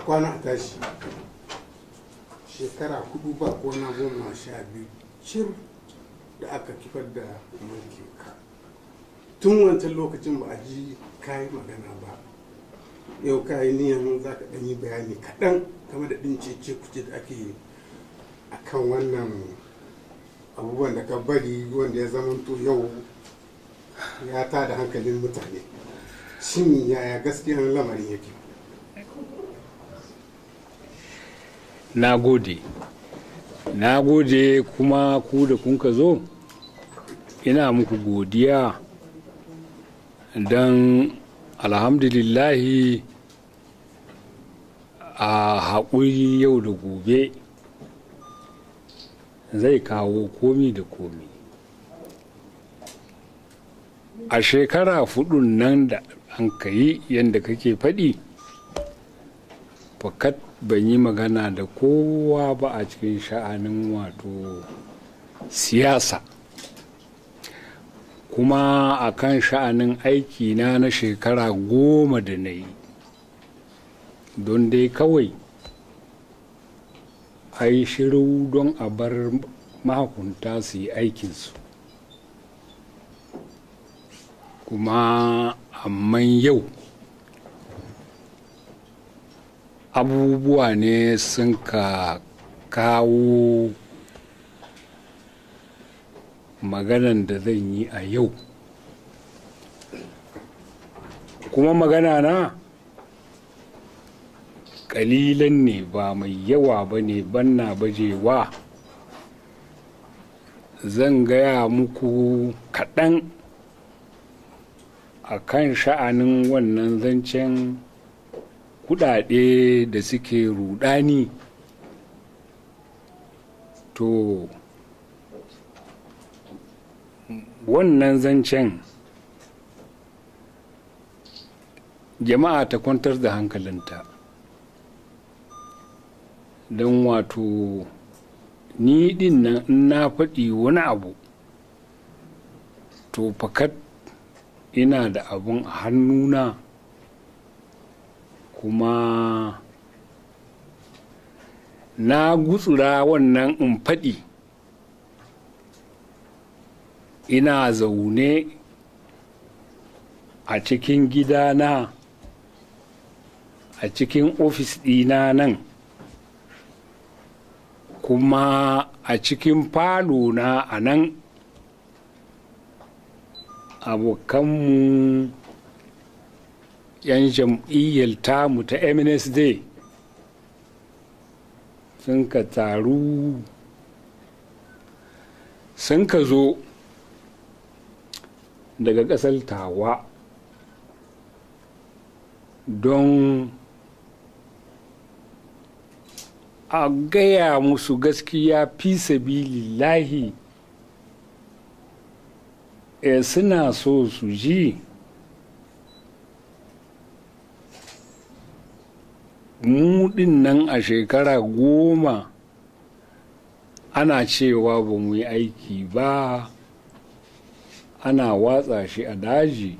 kwana a tashi shekara hudu ba ko na goma sha biyu cir da aka kifar da mulkin ka tun wancan lokacin ba a ji kayi magana ba yau kayi niyan za ka ɗan yi bayani kaɗan game da ɗin cece kuce da ake a kan wannan abubuwan da ka bari wanda ya zamanto yau ya ta da hankalin mutane shin yaya gaskiyan lamarin yake na gode na gode kuma ku da kun ka zo ina muku godiya don alhamdulillahi a haƙuri yau da gobe zai kawo komi da komi a shekara fudun nan da an ka yi yadda kake faɗi fakat ban yi magana da kowa ba a cikin sha'anin wato siyasa kuma a kan sha'anin aikina na shekara goma da na yi don dai kawai a yi shiru don a bar mahakunta su yi aikinsu kuma amman yau abubuwa ne sun ka kawo maganan da zan yi a yau kuma magana na kalilan ne ba mai yawa ba ne banna bajewa zan gaya muku kaɗan a kan sha'anin wannan zancen kudade da suke rudani to wannan zancen jama'a ta kwantar da hankalinta don wato ni din nan in na faɗi wani abu to fakat ina da abun a hannuna kuma na gutsura wannan in faɗi ina zaune a cikin gidana a cikin ofis ɗina nan kuma a cikin falo na a nan abokanmu yan jam'iyyar tamu ta mnsd sun ka taru sun ka zo daga ƙasar tawa don a gaya musu gaskiya fi sabilillahi e suna so su ji mu din nan a shekara goma ana cewa ba mu yi aiki ba ana watsa shi a daji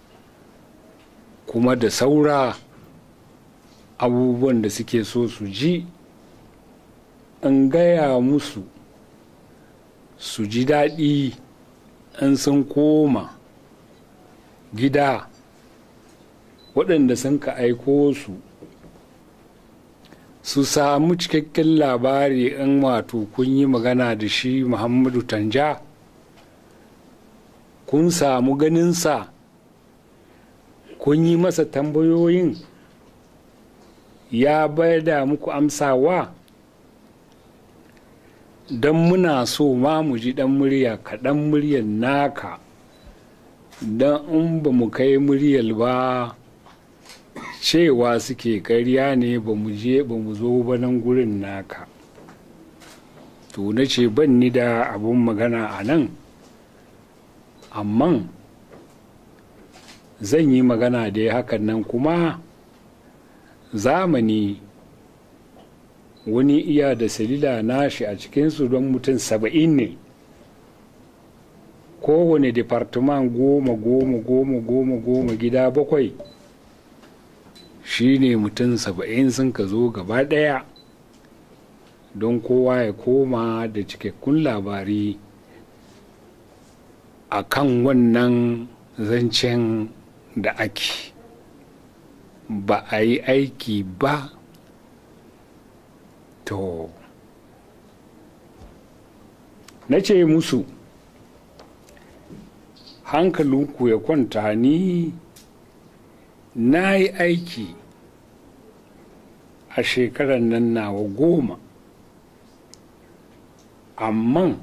kuma da saura abubuwan da suke so su ji in gaya musu su ji daɗi in sun koma gida waɗanda sun ka aiko su su samu cikakken labari in wato kun yi magana da shi muhammadu tanja kun samu ganinsa kun yi masa tambayoyin ya bayar da muku amsawa don muna so ma mu ji dan murya kaɗan muryar naka don in ba mu kai muryar ba cewa suke karya ne ba mu je ba mu zo ba nan gurin naka to na ce ban ni da abun magana a nan amma zan yi magana da ya hakan nan kuma zamani wani iya da salila nashi a cikinsu don mutum saba'in ne kowane departement goma goma goma goma goma gida bakwai shi ne mutum saba'in sun ka zo gaba ɗaya don kowa ya koma da cikakkun labari a kan wannan zancen da ake ba a yi aiki ba to na ce musu hankalinku ya kwanta ni na yi aiki a shekarar nan nawa goma amma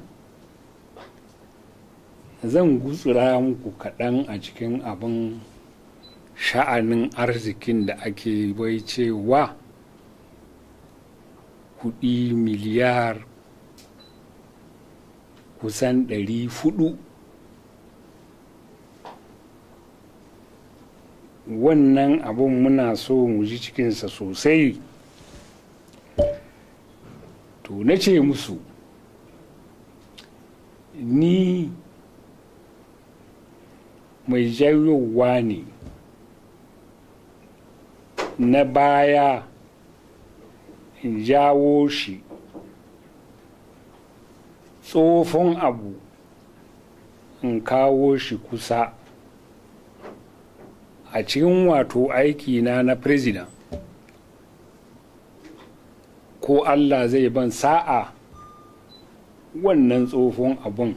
zan gutsura muku kaɗan a cikin abin sha'anin arzikin da ake bai cewa kuɗi miliyar kusan ɗari fudu wannan abun muna so mu ji cikinsa sosai to na ce musu ni mai jayowa ne na baya in jawo shi tsofon abu in kawo shi kusa a cikin wato aiki na na president ko allah zai ban sa'a wannan tsofon abun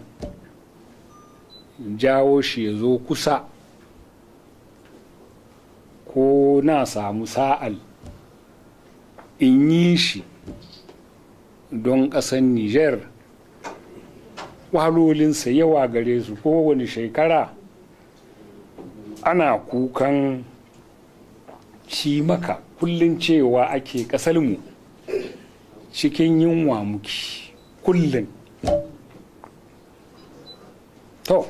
jawo shi ya zo kusa ko na samu sa'al in yi shi don ƙasar niger walolinsa yawa gare su kowane shekara ana kukan shi maka kullum cewa ake ƙasarmu cikin yunwa muke kullum to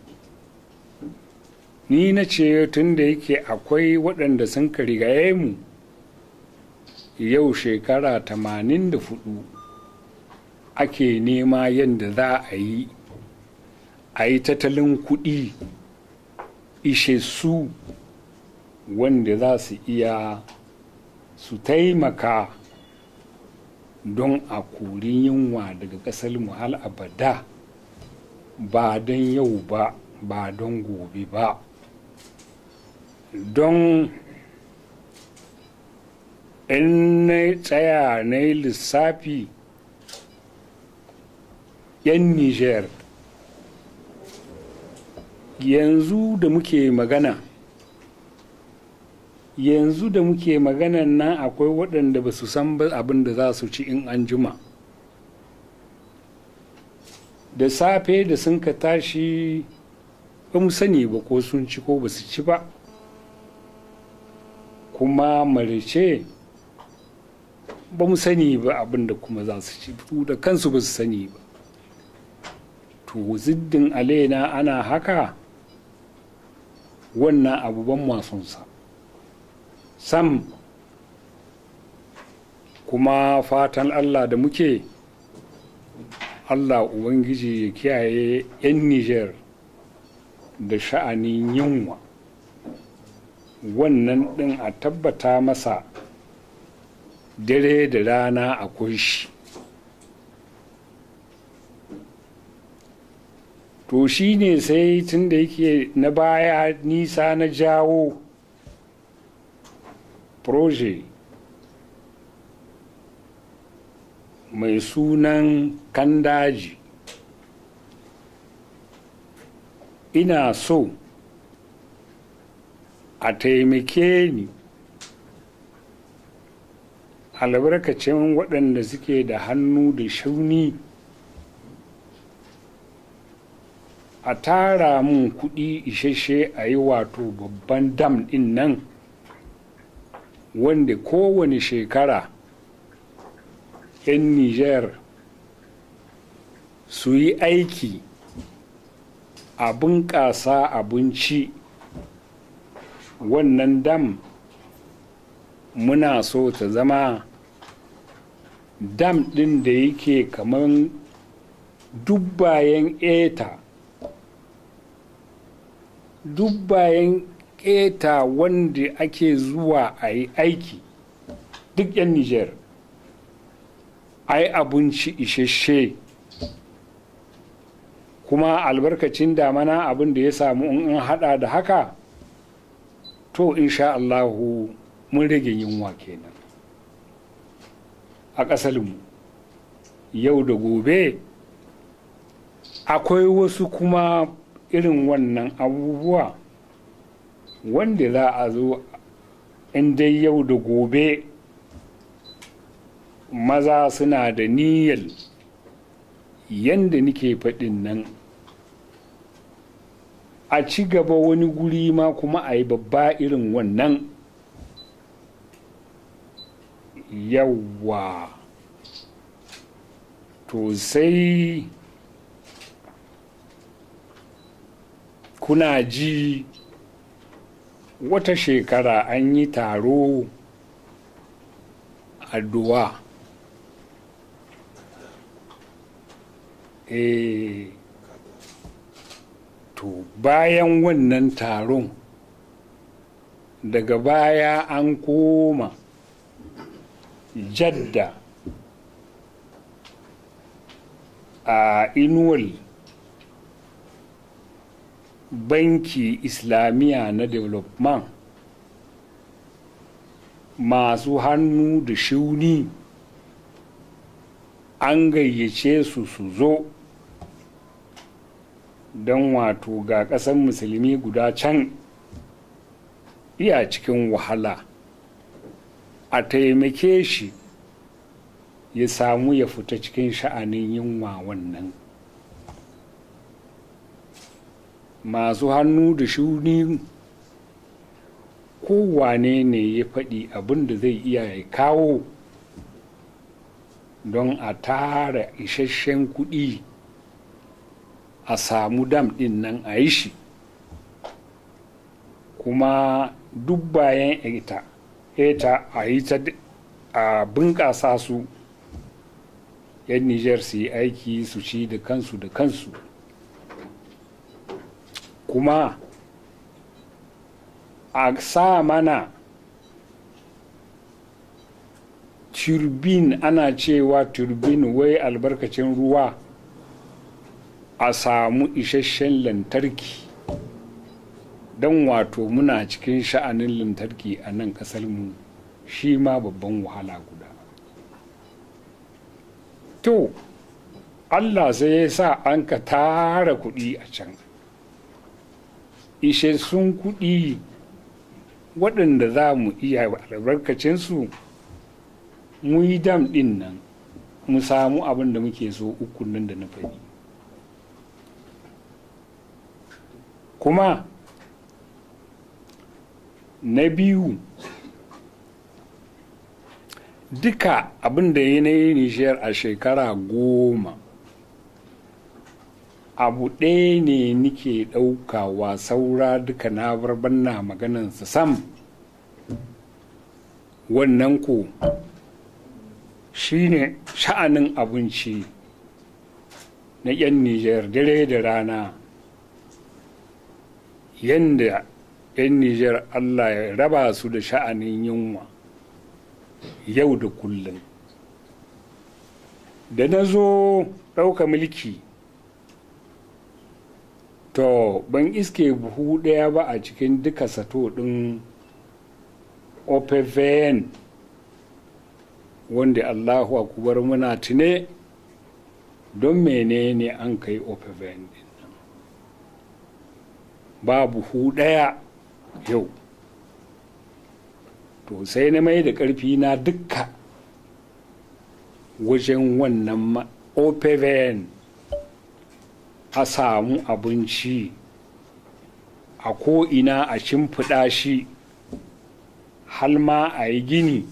ni na ce tun da yake akwai waɗanda sun ka rigaye mu yau shekara tamanin da fudu ake nema yadda za a yi a yi tattalin kuɗi ishe su wanda za su iya su taimaka don a kori yunwa daga ƙasar mu hal abada ba don yau ba ba don gobe ba don in na tsaya na yi lissafi yan niger yanzu da muke magana yanzu da muke maganan nan akwai waɗanda ba su san abin da za su ci in an juma da safe da sun ka tashi ba mu sani ba ko sun ci ko ba su ci ba kuma marice ba mu sani ba abin da kuma za su ci da kansu ba su sani ba to ziddin alaina ana haka wannan abu ban masonsa sam kuma fatan allah da muke allah ubangiji ya kiyaye 'yan niger da sha'anin yunwa wannan ɗin a tabbata masa dare da rana akwai shi to shi ne sai tun da yake na baya nisa na jawo proje mai sunan kandaji ina so a taimake ni albarkacin waɗanda suke da hannu da shauni a tara mun kuɗi isasshe a yi wato babban dam ɗin nan wanda kowane shekara 'yan niger su yi aiki a bunƙasa abinci wannan dam muna so ta zama dam ɗin da yake kaman dubbayen eta dubbayen keta wanda ake zuwa a yi aiki duk 'yan niger a yi abinci isasshe kuma albarkacin damana abin da ya samu in an hada da haka to insha Allahu mun rage yunwa kenan a ƙasarmu yau da gobe akwai wasu kuma irin wannan abubuwa wanda za a zo in dai yau da gobe maza suna da niyyar yadda nike faɗin nan a ci gaba wani guri ma kuma a yi babba irin wannan yawwa to sai kuna ji wata shekara an yi taro a duwa e to bayan wannan taron daga baya an koma jadda a inuwal banki islamiyya na development masu hannu da shuni an gayyace su su zo don wato ga ƙasar musulmi guda can iya cikin wahala a taimake shi ya samu ya fita cikin sha'anin yunwa wannan masu hannu da shuni kowane ne ya faɗi abin da zai iya ya kawo don a tara isasshen kuɗi a samu dam ɗin nan a yi shi kuma duk bayan ita ita a yi ta a bunƙasa su yan nijar su yi aiki su ci da kansu da kansu kuma a sa mana turbin ana cewa turbin wai albarkacin ruwa a samu isasshen lantarki don wato muna cikin sha'anin lantarki a nan mu shi ma babban wahala guda to allah sai ya sa an ka tara kuɗi a can isassun kuɗi waɗanda za mu iya albarkacinsu mu yi dam ɗin nan mu samu abin da muke so ukun nan da na faɗi kuma na biyu duka abin da ya yi nishiyar a shekara goma abu ɗaya ne nike ɗaukawa saura duka na barban na maganansa sam wannan ko shine sha'anin abinci na 'yan nijar dare da rana yadda 'yan nijar allah ya raba su da sha'anin yunwa yau da kullum da na zo ɗauka mulki to ban iske buhu ɗaya ba a cikin duka sato ɗin opvn wanda allahu akubar muna tune don menene an kai opvn din nan ba buhu ɗaya yau to sai na mai da ƙarfi na dukka wajen wannan opvn a samu abinci a ko'ina a shimfiɗa shi hal ma a yi gini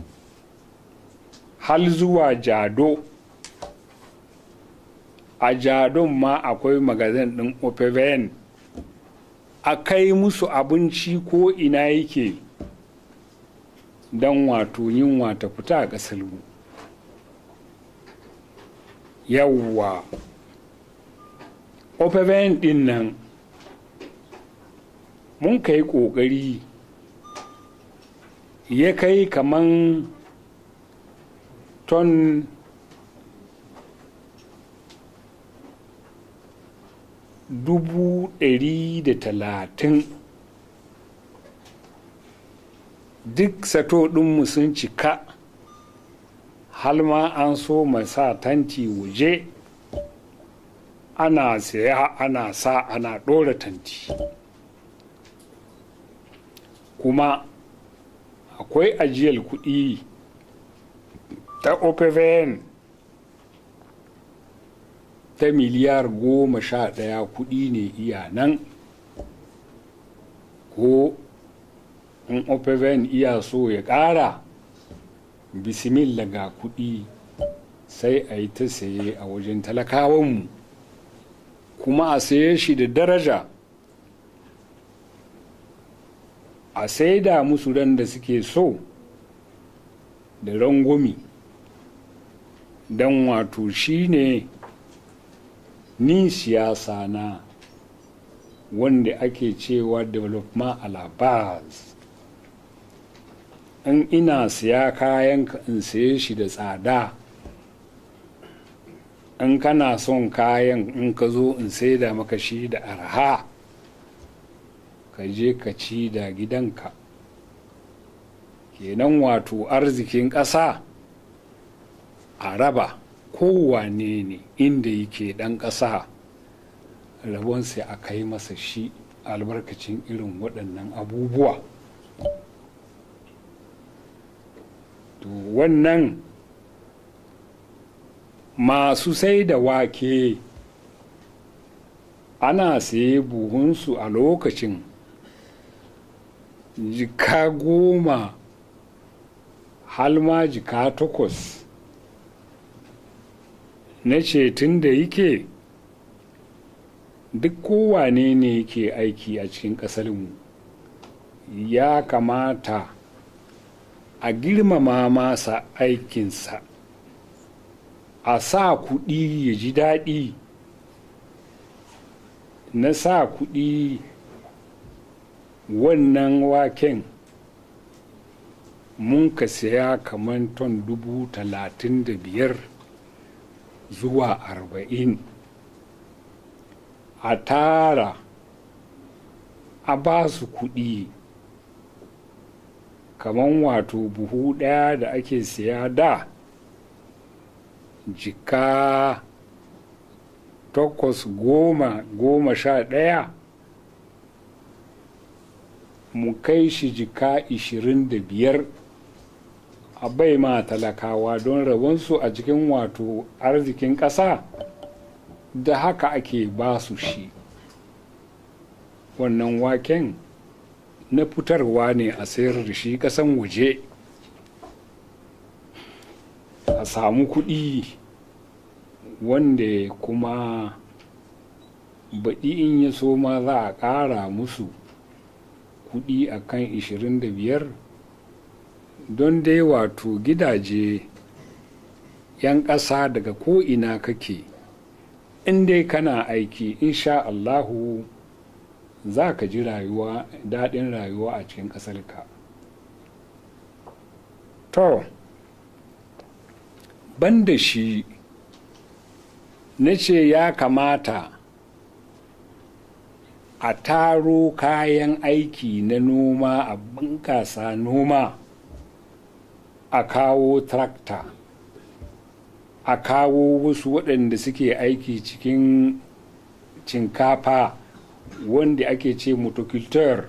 hal zuwa jado a jadon ma akwai magazin ɗin opvn a kai musu abinci ko ina yake don wato yunwa ta fita a ƙasar mu yawwa opvn ɗin nan mun kai ƙoƙari ya kai kaman ton dubu ɗari da talatin duk sato ɗinmu sun cika halma an so sa tanti waje ana saya ana sa ana ɗora tanti kuma akwai ajiyar kuɗi ta opvn ta miliyar goma sha ɗaya kuɗi ne iya nan ko in opvn iya so ya ƙara bismillah ga kuɗi sai a yi ta saye a wajen talakawanmu kuma a saye shi da daraja a saida musu ran da suke so da rangwami don wato shi ne ni siyasa na wanda ake cewa development alabas in ina siya kayan in saye shi da tsada in kana son kayan in ka zo in saida maka shi da arha ka je ka ci da gidanka kenan wato arzikin ƙasa a raba kowane ne inda yake ɗan ƙasa rabonsa a kai masa shi albarkacin irin waɗannan abubuwa to wannan masu sai da wake ana saye buhunsu a lokacin jika goma halma jika takwas na ce tun da yake duk kowane ne yake aiki a cikin ƙasarmu ya kamata a girmama masa aikinsa a sa kuɗi ya ji daɗi na sa kuɗi wannan waken mun ka saya kamar ton dubu talatin da biyar zuwa arba'in a tara a ba su kuɗi kamar wato buhu ɗaya da ake siya da jika takwas goma goma sha ɗaya mu kai shi jika ishirin da biyar a bai ma talakawa don rabonsu a cikin wato arzikin ƙasa da haka ake ba su shi wannan waken na fitarwa ne a sayar da shi ƙasan waje a samu kuɗi wanda kuma baɗi in ya so ma za a ƙara musu kuɗi a kan 25 don dai wato gidaje 'yan ƙasa daga ko'ina kake in dai kana aiki insha Allahu za ka ji rayuwa daɗin rayuwa a cikin ƙasarka to banda shi na ce ya kamata a taro kayan aiki na noma a bunƙasa noma a kawo trakta a kawo wasu waɗanda suke aiki cikin cinkafa wanda ake ce motoculteur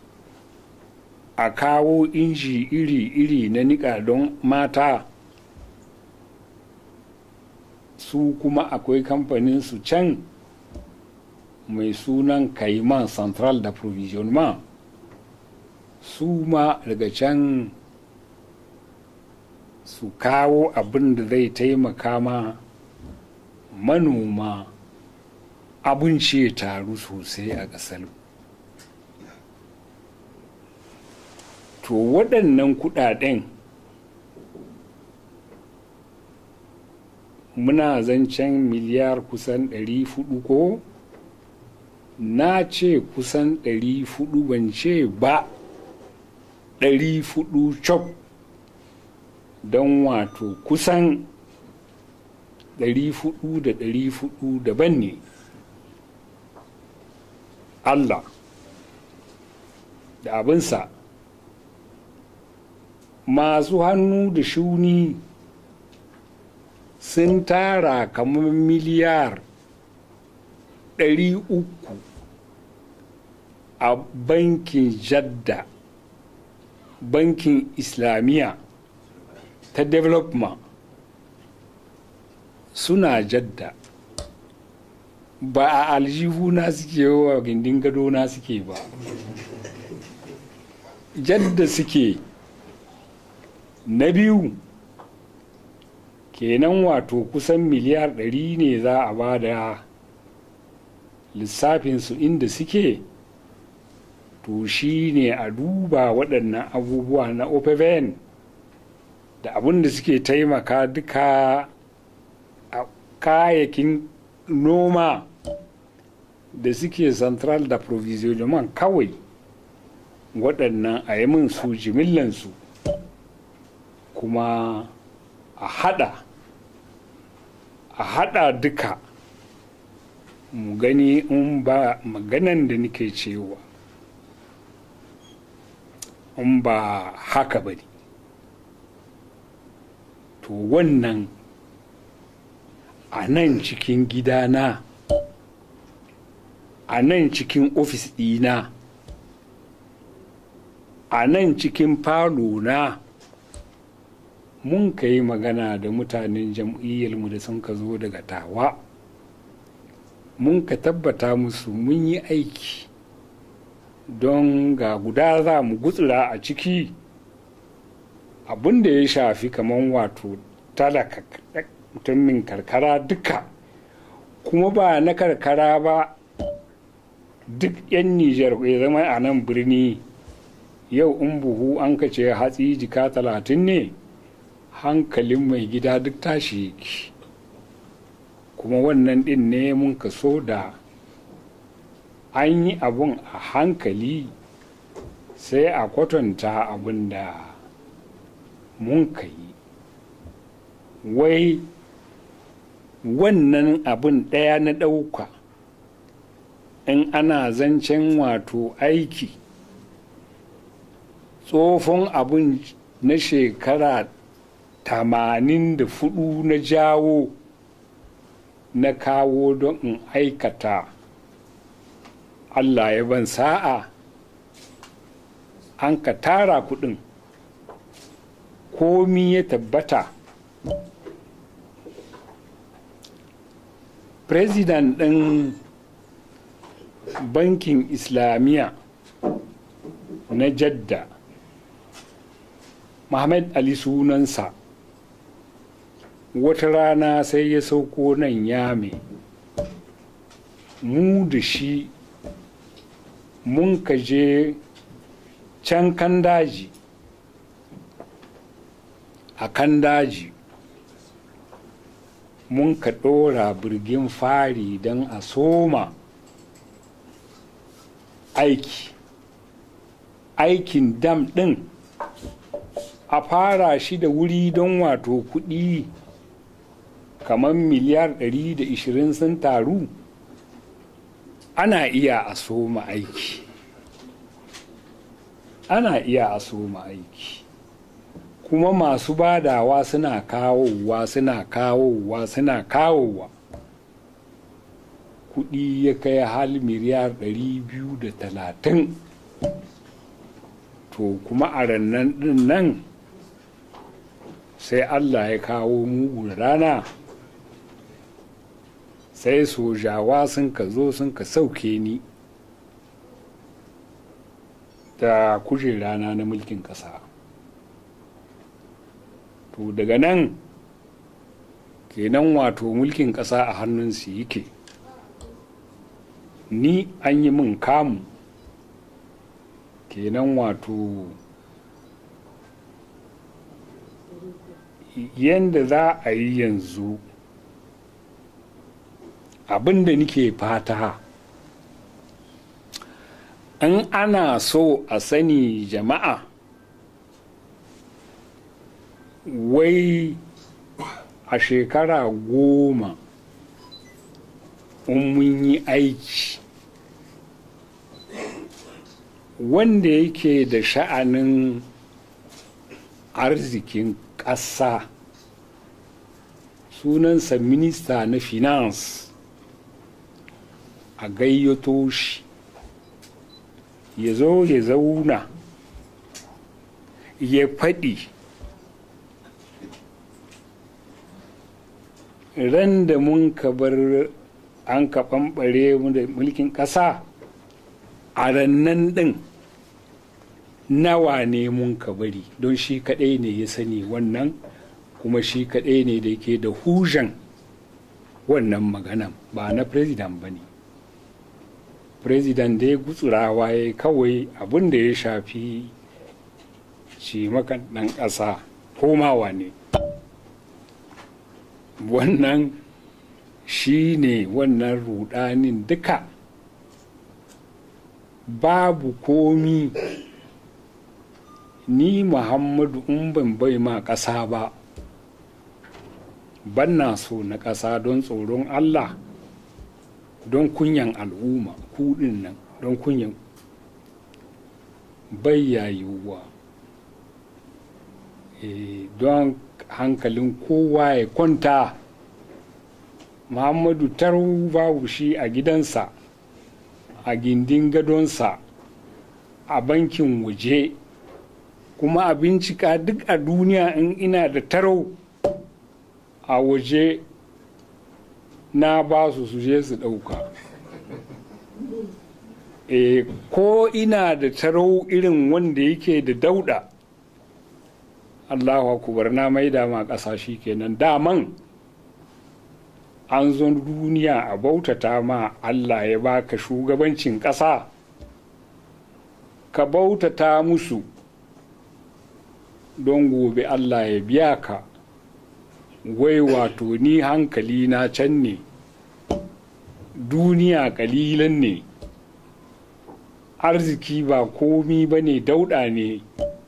a kawo inji iri-iri na niƙa don mata su kuma akwai kamfanin su can mai sunan kaiman central da provisionement su ma daga can su kawo abin da zai taimaka ma manoma abinci ya taru sosai a ƙasar to waɗannan kuɗaɗen muna zancen miliyar kusan 400 ko na ce kusan ɗari fudu ban ce ba ɗari fudu cop don wato kusan ɗari fudu da ɗari fudu daban ne allah da abinsa masu hannu da shuni sun tara kamar miliyar ɗari uku a bankin jadda bankin islamiyya ta development suna jadda ba a aljihuna suke wa gindin gadona suke ba jadda suke na biyu kenan wato kusan miliyar ɗari ne za a ba da lissafinsu inda suke to shi ne a duba waɗannan abubuwa na opven da abin da suke taimaka duka a kayakin noma da suke central da provisionement kawai waɗannan a yi min su jimillansu kuma a hada a hada duka mu gani in ba maganan da nake cewa in ba haka ba ne to wannan a nan cikin gidana a nan cikin ofis ɗina a nan cikin falo na mun ka yi magana da mutanen jam'iyyarmu da sun ka zo daga tawa mun ka tabbata musu mun yi aiki don ga guda za mu gutsura a ciki abin da ya shafi kamar wato talaka mutumin karkara duka kuma ba na karkara ba duk 'yan nijar ya zama a nan birni yau in buhu an ka ce hatsi jika talatin ne hankalin mai gida duk tashi yake kuma wannan din ne mun kaso da an yi abun a hankali sai a kwatanta abin da mun ka yi wai wannan abin ɗaya na ɗauka in ana zancen wato aiki tsofon abin na shekara tamanin da fudu na jawo na kawo don in aikata allah ya ban sa'a an ka tara kudin komi ya tabbata president ɗin bankin islamiyya na jadda Muhammad Ali sunansa wata rana sai ya sauko nan yame mu da shi mun ka je can kan daji a kan daji mun ka ɗora birgin fari don a soma aiki aikin dam ɗin a fara shi da wuri don wato kuɗi kamar miliyar 120 sun taru ana iya a soma aiki ana iya a soma aiki kuma masu badawa suna kawowa suna kawowa suna kawowa kuɗi ya kai hal miliyar 230 to kuma a rannan ɗin nan sai allah ya kawo mugun rana sai sojawa sun ka zo sun ka sauke ni da kujerana na mulkin ƙasa to daga nan kenan wato mulkin ƙasa a hannunsu yake ni an yi min kamu kenan wato yadda za a yi yanzu abin da nike fata in ana so a sani jama'a wai a shekara goma in mun yi aiki wanda yake da sha'anin arzikin ƙasa sunansa minista na finance a gayyato shi ya zo ya zauna ya faɗi ran da mun ka bar an ka ɓamɓare mu da mulkin ƙasa a rannan ɗin nawa ne mun ka bari don shi kaɗai ne ya sani wannan kuma shi kaɗai ne da ke da hujan wannan maganan ba na president ba ne president dai gutsurawa ya kawai abin da ya shafi shi makan ɗan ƙasa komawa ne wannan shi ne wannan rudanin duka babu komi ni muhammadu in ban bai ma ƙasa ba banna so na ƙasa don tsoron allah don kunyan al'umma kudin nan don kunyan bayyayuwa e, don hankalin kowa ya kwanta muhammadu taru babu shi a gidansa a gindin gadonsa a bankin waje kuma a bincika duk a duniya in ina da tarau a waje na ba su su je su ɗauka e, ko ina da tarau irin wanda yake da dauda allahu akubar na maida ma ƙasashe kenan daman an zo duniya a bautata ma allah ya baka shugabancin ƙasa ka bautata musu don gobe allah ya biya ka wai wato ni hankali na can ne duniya kalilan ne arziki ba komi ba ne dauɗa ne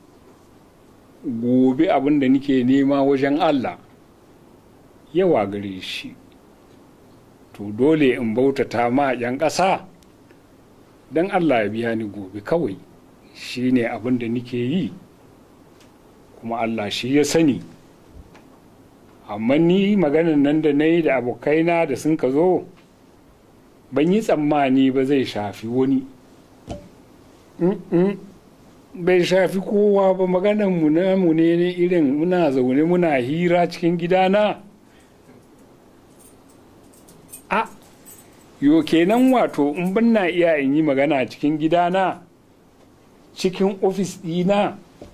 gobe abin da nike nema wajen allah yawa gare shi to dole in bautata ma 'yan ƙasa don allah ya biya ni gobe kawai shi ne abin da nike yi kuma allah shi ya sani amma ni maganan nan da na yi da abokaina da sun ka zo ban yi tsammani ba zai shafi wani bai shafi kowa ba maganan mu na mu ne irin muna zaune muna hira cikin gidana a yo kenan wato in ban na iya in yi magana cikin gidana cikin ofis ɗina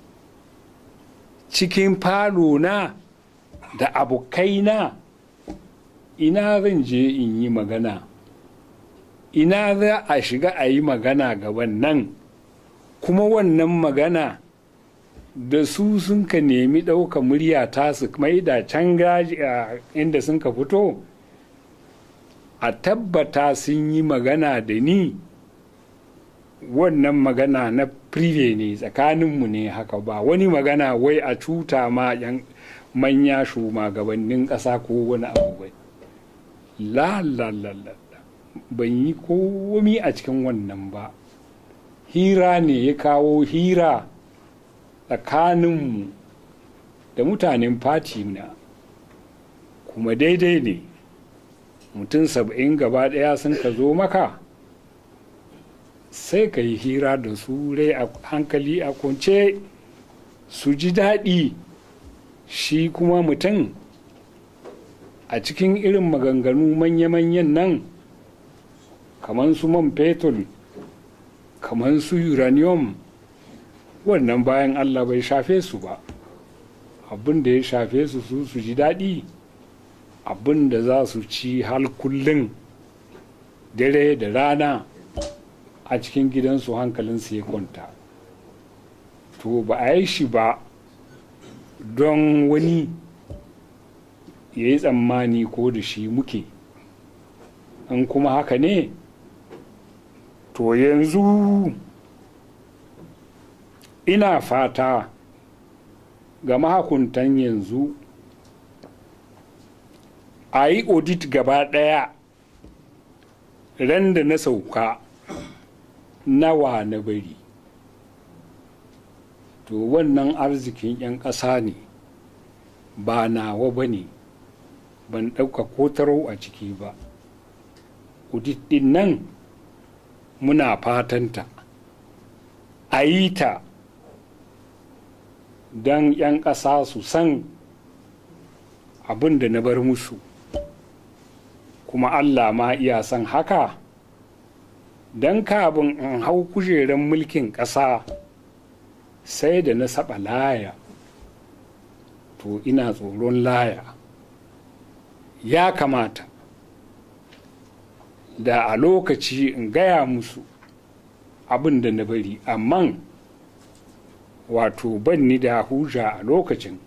cikin falo na da abokaina ina zan je in yi magana ina za a shiga a yi magana gaban nan kuma wannan magana da su sun ka nemi ɗauka murya ta su mai da can gaji a inda sun ka fito a tabbata sun yi magana da ni wannan magana na prive ne tsakaninmu ne haka ba wani magana wai a cuta ma yan manya shugabannin ƙasa ko wani abu bai la la la la ban yi komi a cikin wannan ba hira ne ya kawo hira tsakaninmu da mutanen fati na kuma daidai ne mutum saba'in gaba ɗaya sun ka zo maka sai ka yi hira da su rai a hankali a kwance su ji daɗi shi kuma mutum a cikin irin maganganu manya-manyan nan kamar su man fetur kamar su uranium wannan bayan allah bai shafe su ba abin da ya shafe su su su ji daɗi abin da za su ci hal kullum dare da rana a cikin gidansu hankalinsu ya kwanta to ba a yi shi ba don wani ya yi tsammani ko da shi muke in kuma haka ne to yanzu ina fata ga mahakuntan yanzu a yi audit gaba ɗaya ran da na sauka nawa na bari to wannan arzikin 'yan ƙasa ne ba nawa ba ne ban ɗauka ko taro a ciki ba audit ɗin nan muna fatanta a yi ta don 'yan ƙasa su san abin da na bar musu kuma allah ma iya san haka don kabin in hau kujerar mulkin ƙasa sai da na saba laya to ina tsoron laya ya kamata da a lokaci in gaya musu abin da na bari amma wato ban ni da huja a lokacin